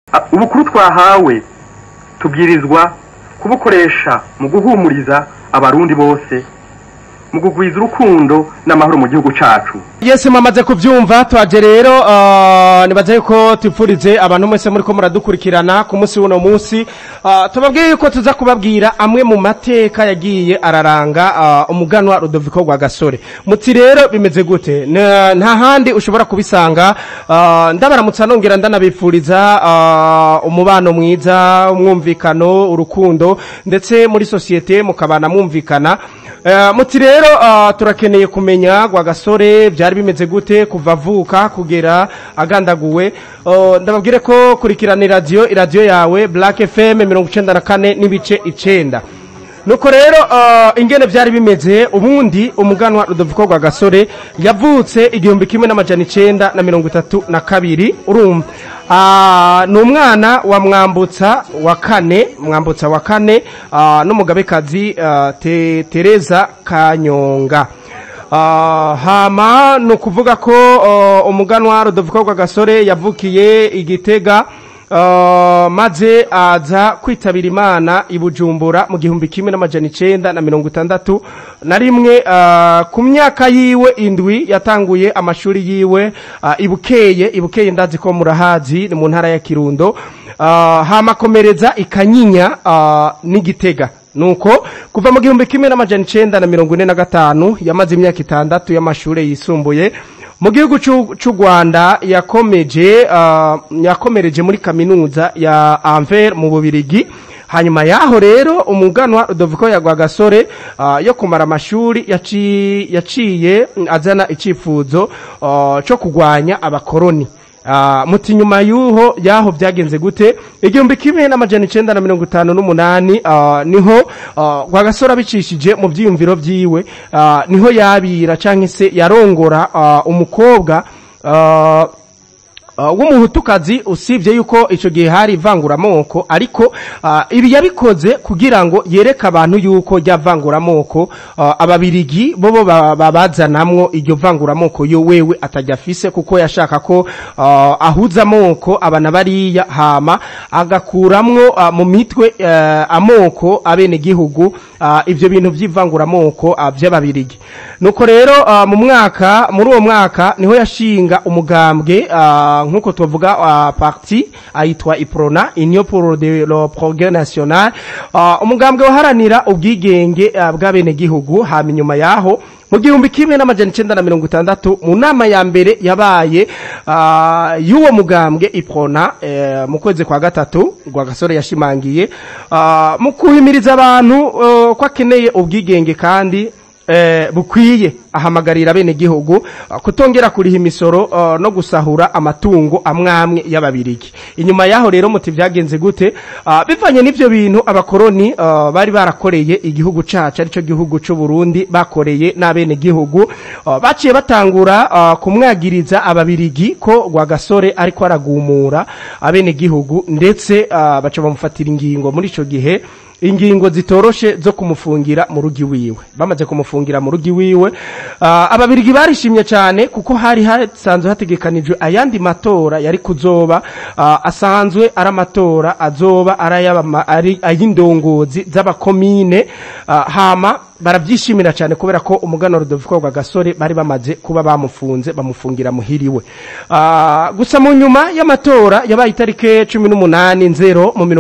ubukuru twahawe tubwirizwa kubukoresha mu guhumuriza abarundi bose mu kugwiza urukundo n'amahoro mu gihugu cacu yese mwamaze kuvyumva twaje rero uh, nibaza yuko tupfurize abantu mwese muriko muradukurikirana ku munsi w'uno munsi uh, tubabwiye yuko tuza kubabwira amwe mu mateka yagiye araranga uh, umuganwa Rudoviko rwa Gasore muti rero bimeze gute N- nta handi ushobora kubisanga uh, ndabaramutsa nongera ndanabipfuriza uh, umubano mwiza umwumvikano urukundo ndetse muri sosiyete mukabana mwumvikana uh, muti rero uh, turakeneye kumenya rwa Gasore byari bimeze gute kuva avuka kugera agandaguwe uh, ndababwire ko kurikirana iradiyo iradiyo yawe Black FM mirongo icenda na kane n'ibice icenda nuko rero uh, ingene vyari bimeze ubundi umuganwa Rudoviko rwa Gasore yavutse igihumbi kimwe n'amajana icenda na mirongo itatu na kabiri urumva uh, ni umwana wa mwambutsa wa kane mwambutsa wa kane uh, n'umugabekazi uh, te, Tereza Kanyonga Uh, hama ni ukuvuga ko uh, umuganwa Rudoviko rwa Gasore yavukiye igitega uh, maze aza kwitabira imana i Bujumbura mu gihumbi kimwe n'amajana icenda na mirongo itandatu na rimwe uh, ku myaka yiwe indwi yatanguye amashuri yiwe uh, ibukeye ibukeye ndazi ko murahazi ni mu ntara ya Kirundo uh, hama komereza ikanyinya uh, n'igitega nuko kuva mu gihumbi kimwe n'amajana icenda na mirongo ine na gatanu yamaze imyaka itandatu y'amashure yisumbuye mu gihugu c'u c'u Rwanda yakomeje uh, yakomereje muri kaminuza ya Anvers mu Bubirigi hanyuma yaho rero umuganwa Rudoviko ya Rwagasore uh, yo kumara amashuri yaci, yaciye azana icifuzo uh, co kugwanya abakoroni Uh, muti nyuma yuho yaho byagenze gute igihumbi kimwe n'amajana icenda na mirongo itanu n'umunani uh, niho uh, Rwagasore abicishije mu vyiyumviro vyiwe uh, niho yabira canke se yarongora uh, umukobwa uh, Uh, w'umuhutukazi usibye yuko ico gihe hari ivanguramoko ariko uh, ibi yabikoze kugira ngo yereke abantu yuko rya vanguramoko uh, ababirigi bobo babazanamwo iryo vanguramoko yo wewe atajya afise kuko yashaka ko uh, ahuza amoko abana bariya hama agakuramwo uh, mu mitwe uh, amoko abene gihugu uh, ivyo bintu vy'ivanguramoko uh, vy'ababirigi nuko rero uh, mu mwaka muri uwo mwaka niho yashinga umugambwe uh, nkuko tuvuga uh, parti aitwa Iprona Union pour de le progrès national uh, umugambwe waharanira ubwigenge uh, bw'abene gihugu hama inyuma yaho mu gihumbi kimwe n'amajana icenda na mirongo itandatu mu nama ya mbere yabaye uh, y'uwo mugambwe Iprona uh, mu kwezi kwa gatatu rwa gasore yashimangiye uh, mu kuhimiriza abantu uh, ko akeneye ubwigenge kandi eh, bukwiye ahamagarira bene gihugu uh, kutongera kuriha imisoro uh, no gusahura amatungo amwamwe y'ababirigi inyuma yaho rero muti vyagenze gute uh, bivanye n'ivyo bintu abakoroni uh, bari barakoreye igihugu cacu arico gihugu c'u Burundi bakoreye n'abene gihugu uh, baciye batangura uh, kumwagiriza ababirigi ko Rwagasore ariko aragumura abene gihugu ndetse uh, baca bamufatira ingingo muri ico gihe ingingo zitoroshe zo kumufungira mu rugi wiwe bamaze kumufungira mu rugi wiwe uh, ababirigi barishimye cyane kuko hari hasanzwe hategekanijwe ayandi matora yari kuzoba uh, asanzwe ari amatora azoba ari ay'indongozi z'abakomine uh, hama barabyishimira cyane kubera ko umugano Rudoviko rwa Gasore bari bamaze kuba bamufunze bamufungira muhiriwe uh, gusa mu nyuma y'amatora yabaye itarike 18 nzero mu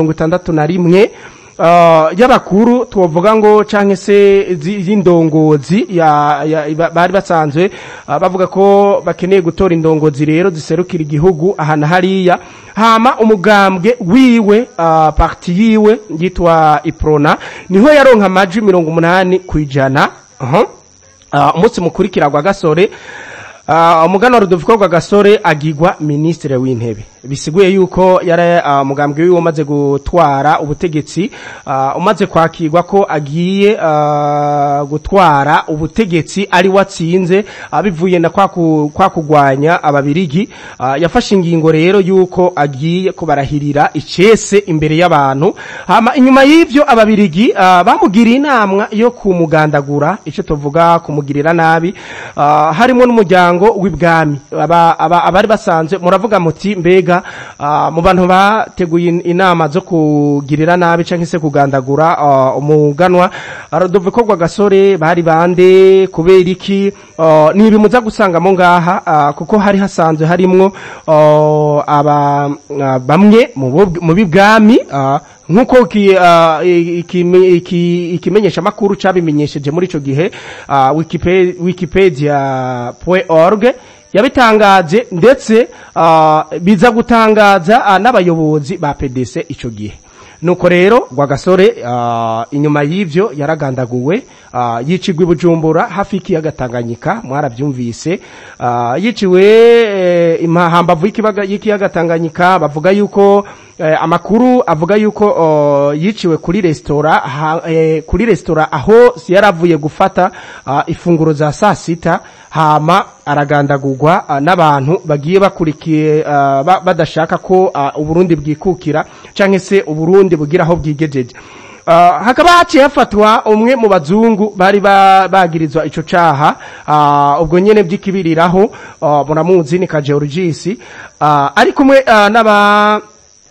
61 Uh, y'abakuru tuvuga ngo canke se z'indongozi ya, ya, bari basanzwe uh, bavuga ko bakeneye gutora indongozi rero ziserukira igihugu ahana hariya hama umugambwe wiwe uh, parti yiwe yitwa Iprona niho yaronka amajwi mirongo umunani kwijana uh -huh. uh, umunsi mukurikira gwa gasore Uh, umugano Rudoviko rwa Gasore agigwa ministre w'intebe bisiguye yuko yara uh, mugambwe wiwe umaze gutwara ubutegetsi uh, umaze kwakirwa ko agiye uh, gutwara ubutegetsi ari watsinze abivuye uh, na kwa, ku, kwa kugwanya ababirigi uh, yafashe ingingo rero yuko agiye kubarahirira icese imbere y'abantu hama inyuma y'ivyo ababirigi uh, bamugiriye inamwa yo kumugandagura ico tuvuga kumugirira nabi uh, harimo n'umuryango w'ibwami abari basanzwe muravuga muti mbega neza ah, mu bantu bateguye in- inama zo kugirira nabi canke se kugandagura ah, umuganwa Rodoviko Rwagasore bari bande kubera iki ah, ni ibimuza gusangamo ngaha ah, kuko hari hasanzwe harimwo ah, aba ah, bamwe mu bo- mu bibwami ah, nk'uko ki- ah, ikime- iki- ikimenyesha makuru cabimenyesheje muri ico gihe ah, Wikipe- wikipedia.org yabitangaje ndetse ah, biza gutangaza ah, n'abayobozi ba PDC ico gihe nuko rero Rwagasore ah, inyuma y'ivyo yaragandaguwe ah, yicigwa i Bujumbura hafi y'ikiyaga Tanganyika mwaravyumvise ah, yiciwe eh, imahambavu y'ikibaga- y'ikiyaga Tanganyika bavuga yuko eh, amakuru avuga yuko oh, yiciwe kuri resitora ha- eh, kuri resitora aho yaravuye gufata ah, ifunguro za saa sita hama aragandagurwa ah, n'abantu bagiye bakurikiye ah, ba- badashaka ko ah, uburundi bwikukira canke se uburundi bugira aho bwigejeje Ah, hakaba haciye hafatwa umwe mu bazungu bari ba- bagirizwa ico caha ah, ubwo nyene vy'ikibiriraho ah, muramuzi ni ka Georgis ah, ari kumwe ah, n'aba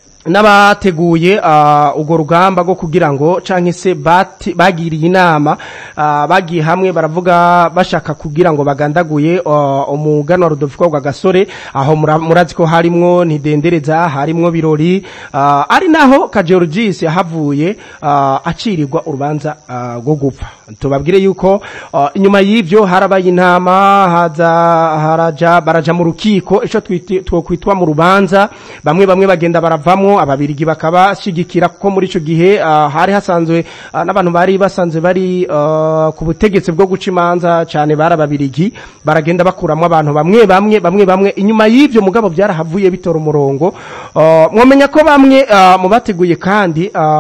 n'abateguye uh, urwo rugamba rwo kugira ngo canke se bati- bagiriye inama uh, bagiye hamwe baravuga bashaka kugira ngo bagandaguye uh, umuganwa Rudoviko rwa gasore aho mura- murazi ko harimwo ntidendereza harimwo birori uh, ari naho ka Georgis yahavuye uh, acirirwa urubanza uh, rwo gupfa tubabwire yuko uh, inyuma y'ivyo harabaye intama haza haraja baraja mu rukiko ico twiti- twokwitwa mu rubanza bamwe bamwe bagenda baravamwo ababirigi bakabashigikira kuko muri ico gihe uh, hari hasanzwe uh, n'abantu bari basanzwe bari uh, ku butegetsi bwo guca imanza cane bari ababirigi baragenda bakuramwo abantu bamwe bamwe bamwe bamwe inyuma y'ivyo mugabo byarahavuye bitora umurongo uh, mwomenya ko bamwe uh, mu bateguye kandi uh,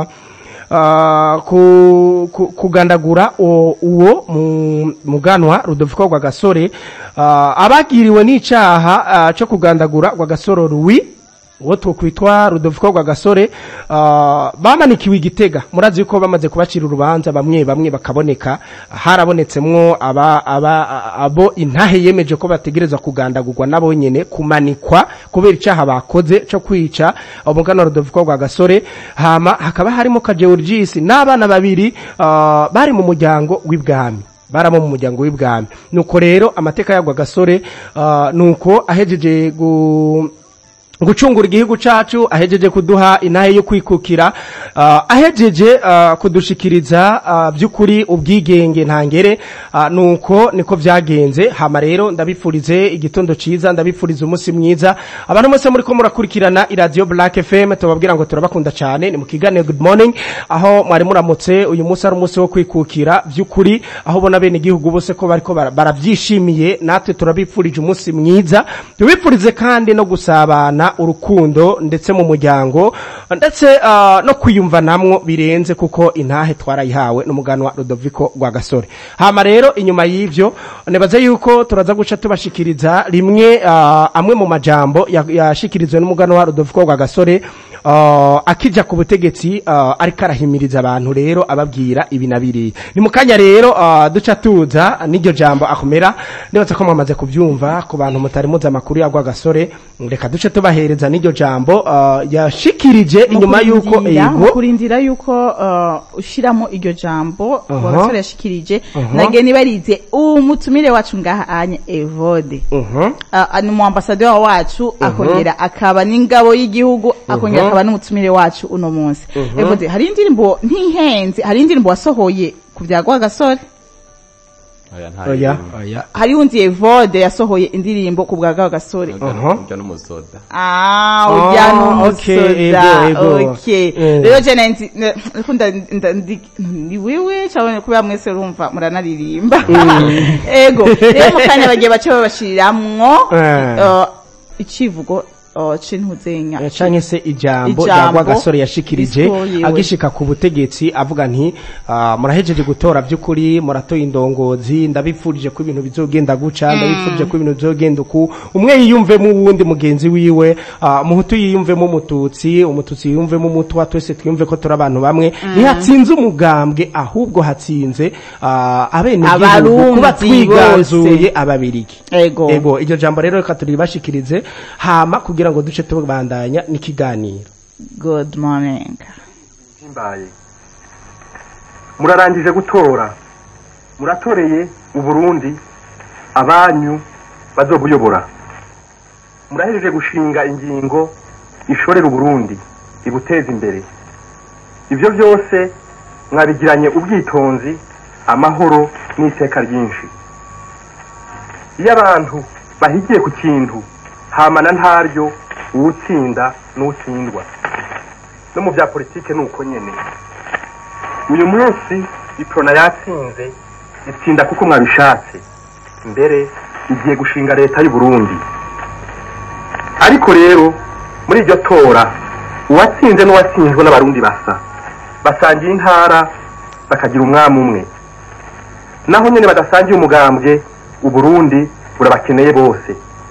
Ah, ku, ku, kugandagura uwo uwo mu- muganwa Rudoviko rwa gasore ah, abagiriwe n'icaha ah, cyo kugandagura rwa gasoro Louis uwo twokwitwa Rudoviko rwa gasore ah, bamanikiwe igitega murazi yuko bamaze kubacira urubanza bamwe bamwe bakaboneka harabonetsemwo aba, aba, abo intahe yemeje ko bategerezwa kugandagurwa nabo nyene kumanikwa kubera icaha bakoze cyo kwica umuganwa Rudoviko rwa gasore hama hakaba harimo ka Georgis n'abana babiri ah, bari mu muryango w'ibwami baramo mu muryango w'ibwami nuko rero amateka yagwa gasore ah, nuko ahejeje gu gucungura igihugu cacu ahejeje kuduha inahe yo kwikukira uh, ahejeje uh, kudushikiriza uh, by'ukuri ubwigenge ntangere uh, nuko niko vyagenze hama rero ndabipfurize igitondo ciza ndabipfuriza umunsi mwiza abantu mwese muriko murakurikirana iradio Black FM tubabwira ngo turabakunda cyane ni mu kiganiro good morning aho mwari muramutse uyu munsi ari umunsi wo kwikukira by'ukuri aho ubona bene igihugu bose ko bariko bara- baravyishimiye natwe turabipfurije umunsi mwiza tubipfurize kandi no gusabana urukundo ndetse mu muryango ndetse ah, no kwiyumva namwo birenze kuko intahe twarayihawe n'umuganwa Rudoviko rwa gasore hama rero inyuma y'ivyo nibaze yuko turaza guca tubashikiriza rimwe ah, amwe mu majambo ya- yashikirizwe n'umuganwa Rudoviko rwa gasore ah, akija ku butegetsi ah, ariko arahimiriza abantu rero ababwira ibi na biriya ni mu kanya rero ah, duca tuza n'iryo jambo akomera nibaza ko mwamaze kubyumva ku bantu mutari muzi amakuru yagwa gasore reka duce tubahereza n'iryo jambo ah, yashikirije inyuma y'uko Mukurindira- ego mukurindira yuko uh, ushiramo iryo jambo Aha. wagasore yashikirije Aha. nage nibarize umutumire wacu ngaha anye Evode Mhm. uh, ni umuambasaderi wacu akongera akaba n'ingabo y'igihugu akongera Mhm. akaba n'umutumire wacu uno munsi Evode hari indirimbo ntihenze hari indirimbo wasohoye ku bya Rwagasore oya nta oya oya hari undi Evode yasohoye indirimbo ku bwa Rwagasore Aha. urya n'umusoda Ah, Ah, ujya okay, n'umusoda ego, ego. okay Mm. rero je nzi niko nda nda- ndi ni wewe cyangwa kubera mwese urumva muranaririmba ego rero mu kanya bagiye bace babashiriramwo Eh. uh, icivugo uh, c'intuzenya Eh, canke se ijambo Ijambo rya gasore yashikirije risohoyewe. agishika ku butegetsi avuga nti ah, murahejeje gutora by'ukuri muratoye indongozi ndabipfurije ko ibintu bizogenda guca ndabipfurije ko ibintu bizogenda uku umwe yiyumvemo uwundi mugenzi wiwe ah, umuhutu yiyumvemo umututsi umututsi yiyumvemo umutwa twese twiyumve ko turi abantu bamwe ntihatsinze umugambwe ahubwo hatsinze ah, abenegihugu Abarundi kuba twiganzuye bose. ababirigi ego ego iryo jambo rero reka turibashikirize hama kugira kugira ngo duce tubandanya n'ikiganiro good morning zimbaye murarangije gutora muratoreye uburundi abanyu bazobuyobora murahejeje gushinga ingingo ishorera uburundi ibuteza imbere ibyo byose mwabigiranye ubwitonzi amahoro n'iteka ryinshi iyo abantu bahigiye ku kintu hamana ntaryo uwutsinda n'utsindwa no mu bya politike ni uko nyene uyu munsi iprona yatsinze itsinda kuko mwabishatse mbere igiye gushinga leta y'u Burundi ariko rero muri iryo tora uwatsinze n'uwatsinzwe n'abarundi basa basangiye intara bakagira umwami umwe naho nyene badasangiye umugambwe uburundi burabakeneye bose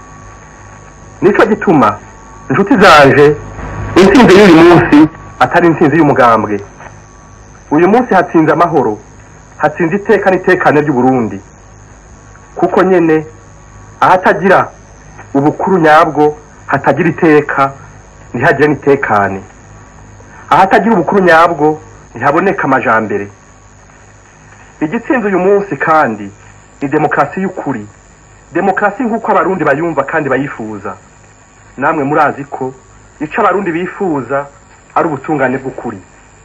nico gituma inshuti zanje intsinzi y'uyu munsi atari intsinzi y'umugambwe uyu munsi hatsinze amahoro hatsinze iteka n'itekane ry'uburundi kuko nyene ahatagira ubukuru nyabwo hatagira iteka ntihagire n'itekane ahatagira ubukuru nyabwo ntihaboneka amajambere igitsinze uyu munsi kandi ni demokarasi y'ukuri demokarasi nk'uko abarundi bayumva kandi bayifuza namwe murazi ko ico abarundi bifuza ari ubutungane bw'ukuri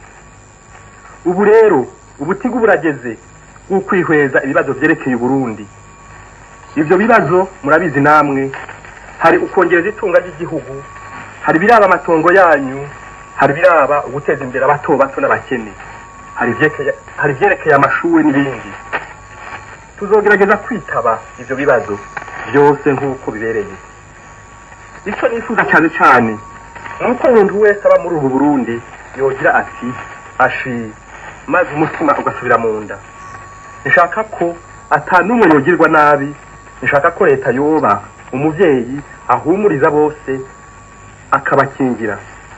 ubu rero ubutigu burageze bw'ukwihweza ibibazo vyerekeye uburundi ivyo bibazo murabizi namwe hari ukongereza itunga ry'igihugu hari biraba amatongo yanyu hari biraba uguteza imbere abato bato n'abakene hari ivyekeye- hari ivyerekeye amashuri n'ibindi tuzogerageza kwitaba ivyo bibazo byose nk'uko bibereye ico nifuza cyane cyane nuko umuntu wese aba muri ubu burundi yogira ati ashi maze umutima ugasubira mu nda nshaka ko ata n'umwe yogirwa nabi nshaka ko leta yoba umuvyeyi ahumuriza bose akabakingira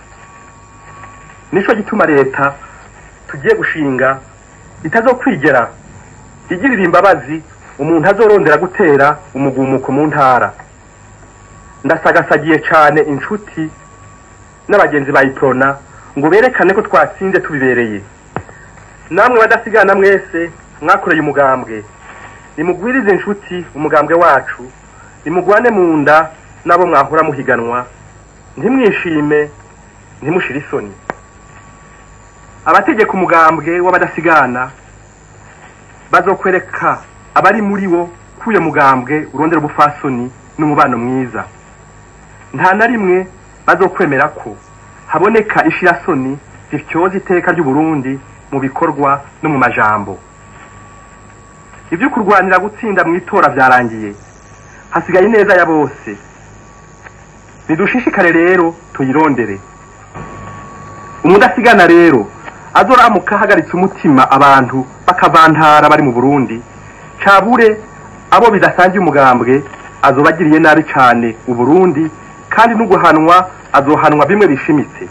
nico gituma leta tugiye gushinga itazokwigera igirira imbabazi umuntu azorondera gutera umugumuko mu ntara ndasagasagiye cane inshuti n'abagenzi ba iprona ngo berekane ko twatsinze tubibereye namwe badasigana mwese mwakoreye umugambwe nimugwirize inshuti umugambwe wacu nimugwane mu nda n'abo mwahora muhiganwa ntimwishime ntimushire isoni abategeka umugambwe w'abadasigana bazokwereka abari muri wo ko uyo mugambwe urondera ubufasoni n'umubano mwiza nta na rimwe bazokwemera ko haboneka ishirasoni zityoza iteka ry'uburundi mu bikorwa no mu majambo ibyo kurwanira gutsinda mu itora byarangiye hasigaye ineza ya bose nidushishikare rero tuyirondere umudasigana rero azoramuka ahagaritse umutima abantu bakavantara bari mu burundi cabure abo bidasangiye umugambwe azobagiriye nabi cane uburundi kandi n'uguhanwa azohanwa bimwe bishimitse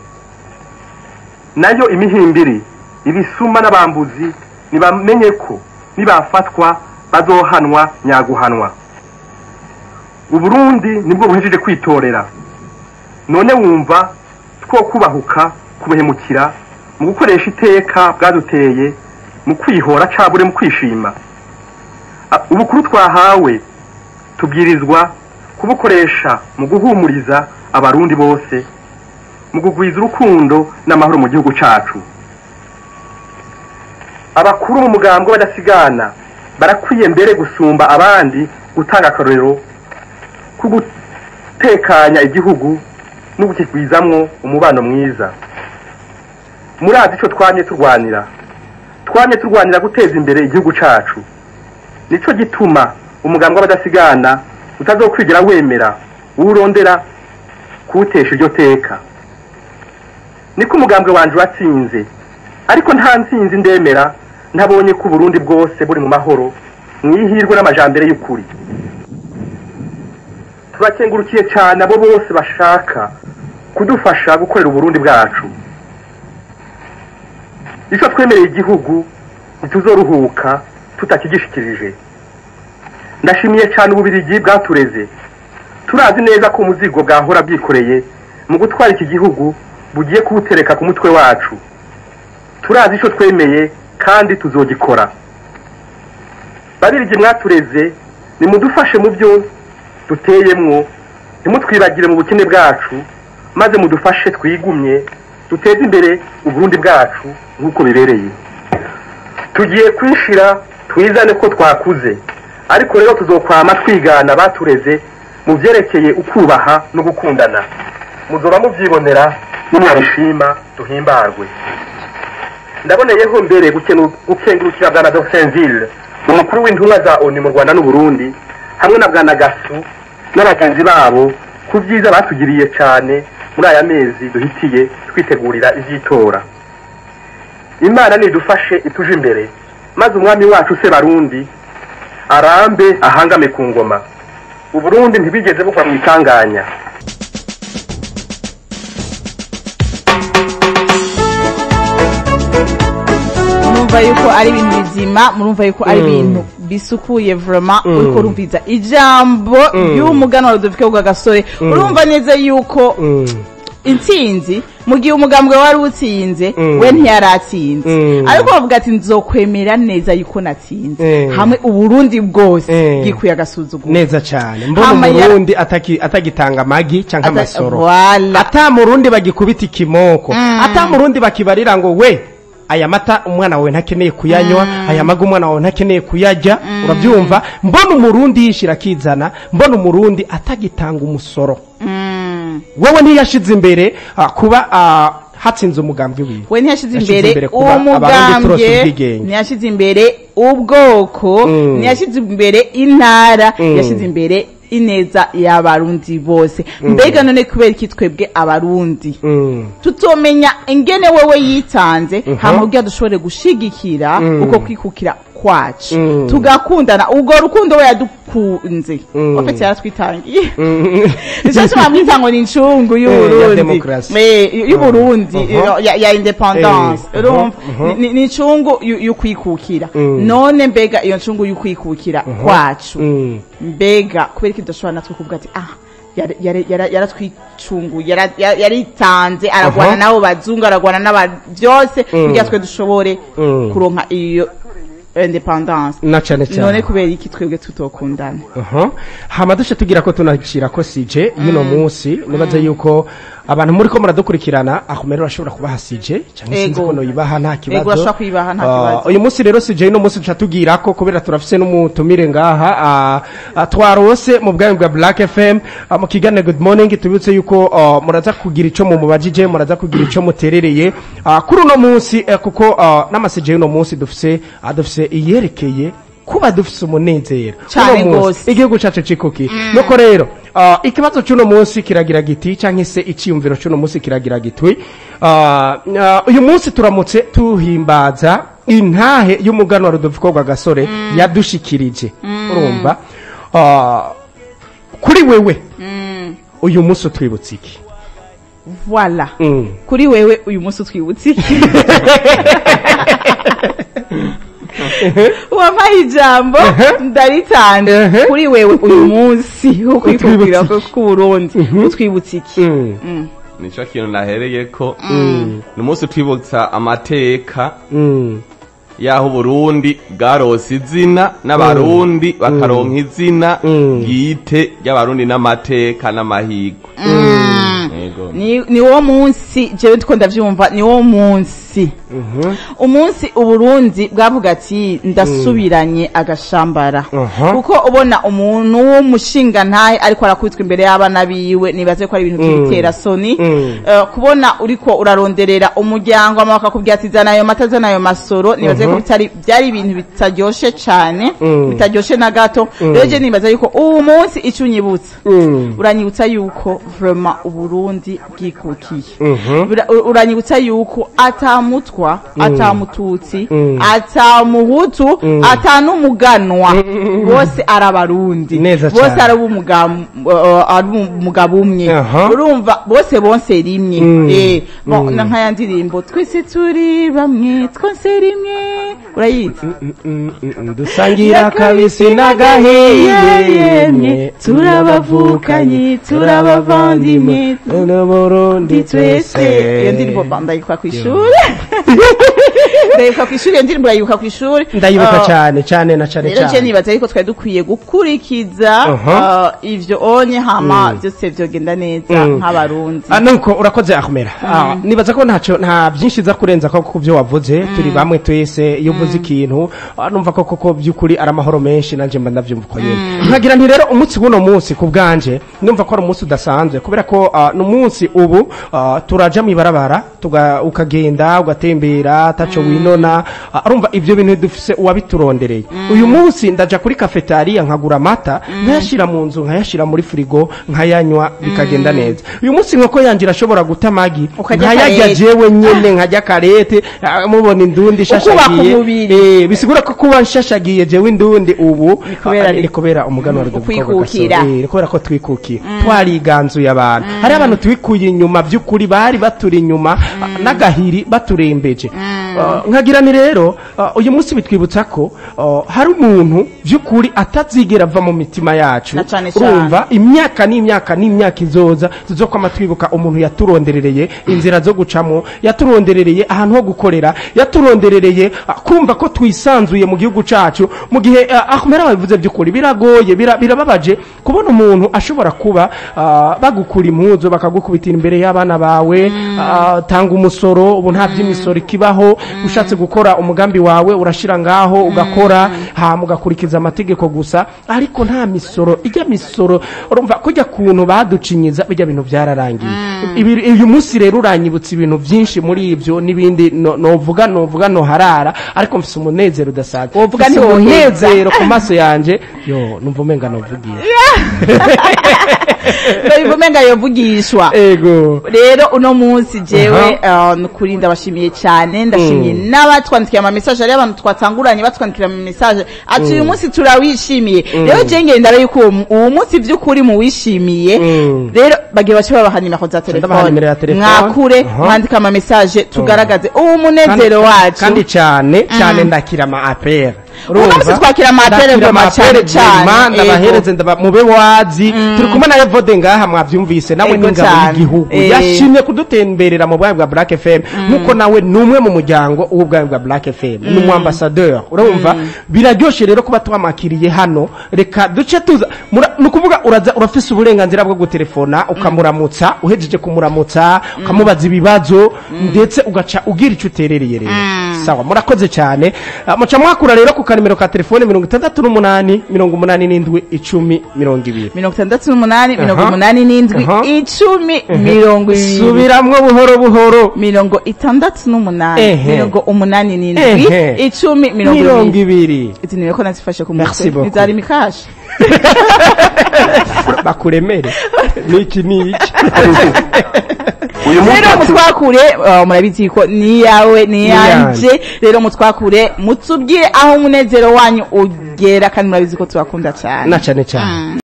nayo imihimbiri ibisuma n'abambuzi nibamenye ko nibafatwa bazohanwa nyaguhanwa uburundi nibwo buhejeje kwitorera none wumva two kubahuka kubuhemukira mu gukoresha iteka bwaduteye mu kwihora cabure mu kwishima A- ubukuru twahawe tubwirizwa kubukoresha mu guhumuriza abarundi bose mu kugwiza urukundo n'amahoro mu gihugu cacu abakuru mu mugambwe badasigana barakwiye mbere gusumba abandi gutanga akarorero ko gutekanya igihugu no gukigwizamwo umubano mwiza murazi ico twamye turwanira twamye turwanira guteza imbere igihugu cacu nico gituma umugambwe w'abadasigana utazokwigera wemera uwurondera kuwutesha iryo teka niko umugambwe wanje watsinze ariko nta ntsinzi ndemera ntabonye ko uburundi bwose buri mu mahoro mwihirwe n'amajambere y'ukuri turakengurukiye cyane abo bose bashaka kudufasha gukorera uburundi bwacu icyo twemereye igihugu ntituzoruhuka tutakigishikirije ndashimiye cyane ububirigi bwatureze turazi neza ko umuzigo bwahora bwikoreye mu gutwara iki gihugu bugiye kuwutereka ku mutwe wacu turazi icyo twemeye kandi tuzogikora babirigi mwatureze nimudufashe mu byo duteyemwo ntimutwibagire mu bukene bwacu maze mudufashe twigumye duteze imbere uburundi bwacu nk'uko bibereye tugiye kwishira twizane ko twakuze ariko rero tuzokwama twigana batureze mu byerekeye ukubaha no gukundana muzoba mubyibonera nimwabishima duhimbarwe ndaboneyeho mbere gukenu- gukengurukira bwana Dosenville umukuru w'intumwa za ONU mu Rwanda n'u Burundi hamwe na bwana Gasu n'abagenzi babo ku byiza batugiriye cyane muri aya mezi duhitiye twitegurira iby'itora imana nidufashe ituje imbere maze umwami wacu se barundi arambe ahangame ku ngoma uburundi ntibigeze bugwa mu itanganya murumva yuko ari ibintu bizima murumva yuko ari ibintu bisukuye vraiment uriko urumviza ijambo ry'umuganwa Rudoviko Rwagasore urumva neza yuko intsinzi mu gihe umugambwe wari utsinze we ntiyaratsinze Mm. ariko bavuga ati nzokwemera neza yuko natsinze Mm. hamwe uburundi bwose Mm. bwikuye agasuzuguro neza cyane mbona Hama ya- umurundi ataki- atagitanga amagi cyangwa Ata- amasoro Voilà. ata murundi bagikubita ikimoko ata murundi bakibarira ngo we aya mata umwana wawe ntakeneye kuyanywa aya maga umwana wawe ntakeneye kuyarya urabyumva mbona umurundi yishira akizana mbona umurundi atagitanga umusoro Mm. wowe ntiyashize imbere ah, kuba ah, hatsinze umugambwe wiwe we ntiyashize Yashize imbere imbere kuba abarundi turose umugambwe ubwigenge. ntiyashize imbere ubwoko Mm. ntiyashize imbere intara Mm. yashize imbere ineza y'abarundi bose mbega none kubera iki twebwe abarundi Mm. tutomenya ingene wewe yitanze hama kugira dushobore gushigikira uko kwikukira kwacu Mm. tugakundana ubwo rukundo we yadukunze Mm. wafite yaratwitangiye Mm. nicyo tuma mwita ngo ni incungu ya y'uburundi demokarasi. Eh, y'uburundi Mhm. ya- ya independance Eh, urumva mhm, Ni- ni- ni incungu y'u- y'ukwikukira Mm. none mbega iyo ncungu y'ukwikukira kwacu Mm. mbega kubera iki tudashobora natwe kuvuga ati ah yara- yara- yara- yaratwicunguye yara- yara- yaritanze aragwana Aha. n'abo bazungu aragwana n'aba byose Mm. kugira twe dushobore Mm. kuronka iyo independance na cyane cyane none kubera iki twebwe tutokundana Aha. hama duce tugira ko tunashyira ko sije y'uno munsi nibaza yuko abantu muri ko muradukurikirana akomere urashobora kubaha sije cyangwa sinzi Ego. ko noyibaha nta kibazo Ego, urashobora kuyibaha nta Ah, kibazo. uyu munsi rero sije y'uno munsi duca tugira ko kubera turafise n'umutumire ngaha ah, ah, twarose mu bwami bwa black fm ah, mu kiganiro good morning tubibutse yuko ah, muraza kugira ico mumubajije muraza kugira ico muterereye Ah, kuri uno munsi eh, kuko ah, n'amasije y'uno munsi dufise ah, dufise iyerekeye kuba dufise umunezero Cane Uno munsi, gose. igihugu cacu cikuki nuko rero ah, ikibazo c'uno munsi kiragira giti canke se iciyumviro c'uno munsi kiragira gitwi Ah, ah, uyu munsi turamutse tuhimbaza intahe y'umuganwa Rudoviko Rwagasore yadushikirije urumva Ah, kuri wewe uyu munsi utwibutse iki voilà Mm. kuri wewe uyu munsi utwibutse iki wampaye ijambo ndaritanze Ehe. kuri wewe uyu munsi wo kwikubwira Utwibutse k'uburundi utwibutse iki Mm. Mm. nico kintu nahereye ko ni umunsi twibutsa amateka Mm. y'aho uburundi bwarose izina n'abarundi bakaronka izina Mm. bwite ry'abarundi n'amateka n'amahigwe Yego. ni ni wo munsi jewe ndiko ndavyumva ni wo munsi Mhm. umunsi uburundi bwavuga ati ndasubiranye agashambara Aha. kuko ubona umuntu w'umushinga ntahe ariko arakubitwa imbere y'abana biwe nibaze ko ari ibintu by'ibitera soni Mm. Eh, kubona uriko uraronderera umuryango ama bakakubwira ati zana ayo mata zana ayo masoro nibaze ko bitari byari ibintu bitaryoshe cyane Mm. bitaryoshe na gato rero je nibaza yuko uwo munsi icyo unyibutsa Mm. uranyibutsa yuko vraiment uburundi bwikukiye Mhm. Ura- ur- uranyibutsa yuko ata atamutwa atamututsi Mm. atamuhutu atanumuganwa bose ari abarundi Neza bose cane. ari umugabo uh, ari umugabo umwe Aha. urumva bose bonse rimwe Mm. eh bon Mm. na nkaya ndirimbo twese turi bamwe twose rimwe urayizi dusangira kabisi n'agahiye yemwe turabavukanye turabavandimwe n'uburundi ndi twese iyo ndirimbo ba- ndayibuka ku ishuri ndayibuka ku ishuri iyo ndirimbo urayibuka ku ishuri ndayibuka Ah, cyane cyane na cyane rero je cyane nibaza ariko twari dukwiye gukurikiza Aha. ah, ivyo onye hama byose vyogenda neza Mm. nk'abarundi Ah, nuko urakoze akumera Ah, nibaza ko ntacyo nta byinshi za kurenza ko ku byo wavuze turi bamwe twese iyo uvuze ikintu ah, numva ko koko by'ukuri ari amahoro menshi nanjye mba ndabyumva uko nyine nkagira nti rero umunsi w'uno munsi ku bwanje numva ko ari umunsi udasanzwe kubera ko ah, ni umunsi ubu ah, turaja mu ibarabara tuga- ukagenda ugatembera ataco winona ah, urumva ibyo bintu dufise uwabiturondereye uyu munsi ndaja kuri kafetariya nkagura amata nkayashira mu nzu nkayashira muri firigo nkayanywa bikagenda neza uyu munsi inkoko yanjye irashobora guta amagi Ukarya nkayarya karete. jewe nyene nkajya karete ah, mubona indundi ishashagiye umubiri. Eh, bisigura ko kuba nshashagiye jewe indundi ubu Ni kubera ah, ni- ni kubera umugano wa Rudoviko Ukwikukira. Gasore. Eh, ni kubera ko twikukiye twariganzuye abantu hari abantu twikuye inyuma by'ukuri bari baturi inyuma ah, n'agahiri baturembeje Ah, nkagira ni rero ah, uyu munsi bitwibutsa ko ah, hari umuntu by'ukuri atazigera ava mu mitima yacu Na cane cane. urumva imyaka n'imyaka n'imyaka izoza tuzokwama twibuka umuntu yaturonderereye inzira zo gucamo yaturonderereye ahantu ho gukorera yaturonderereye ah, kumva ko twisanzuye mu gihugu cacu mu gihe ah, akumera babivuze by'ukuri biragoye bira- birababaje kubona umuntu ashobora kuba ah, bagukura impuzu bakagukubitira imbere y'abana bawe ah, tanga umusoro ubu nta by'imisoro ikibaho ushatse gukora umugambi wawe urashira ngaho ugakora hama ugakurikiza amategeko gusa ariko nta misoro ijya misoro urumva kujya kuntu baducinyiza bijya bintu byararangiye Ibi- uyu munsi rero uranyibutsa ibintu byinshi muri ibyo n'ibindi no- novuga novuga noharara ariko mfise umunezero udasanzwe Wovuga Mfise ntiwoheza. umunezero ku maso yanje yo numva umenga novugiye ndabivuga umenga yovugishwa ego rero uno munsi jewe uh, nukuri ndabashimiye cyane ndashimiye n'abatwandikiye ama message hariyo abantu twatanguranye batwandikira ama message ati uyu munsi turawishimiye rero je ngenda rero yuko uwo- uwo munsi vy'ukuri muwishimiye Mm. rero bagiye bace babaha nimero za Ndabaha nimero ya telefone telefone. mwakure Aha. mwandike ama message tugaragaze uwo munezero wacu kandi cyane cyane ndakira ama apera Uno munsi twakira ama apere ngoma cyane cyane, ndabahereze ndaba mube wazi turi kumwe na Evode ngaha mwavyumvise nawe Ego n'ingabo cyane. y'igihugu Eh. yashimye kudutemberera mu bwayo bwa Black FM nkuko nawe ni umwe mu muryango w'ubwayo bwa Black FM ni umu ambassadeur urumva biraryoshe rero kuba twamakiriye hano reka duce tuza mura- ni ukuvuga uraza urafise uburenganzira bwo gutelefona ukamuramutsa uhejeje kumuramutsa ukamubaza ibibazo ndetse ugaca ugira icyo uterereye rero sawa murakoze cyane Ah, muca mwakura rero ku kanimero ka telefone mirongo itandatu n'umunani mirongo umunani n'indwi icumi mirongo ibiri mirongo itandatu n'umunani mirongo Aha. umunani n'indwi Aha. icumi mirongo ibiri subiramwo buhoro buhoro mirongo itandatu n'umunani Ehe. mirongo umunani n'indwi Ehe. icumi mirongo mirongo ibiri ibiri izi nimero ko nazifashe ku Merci mutwe beaucoup. nizari mikashi bakuremere niki niki uyu munsi rero mutwakure uh, murabizi ko ni yawe ni yanje rero mutwakure mutubwire aho umunezero wanyu ugera kandi murabizi ko tubakunda cyane na cyane cyane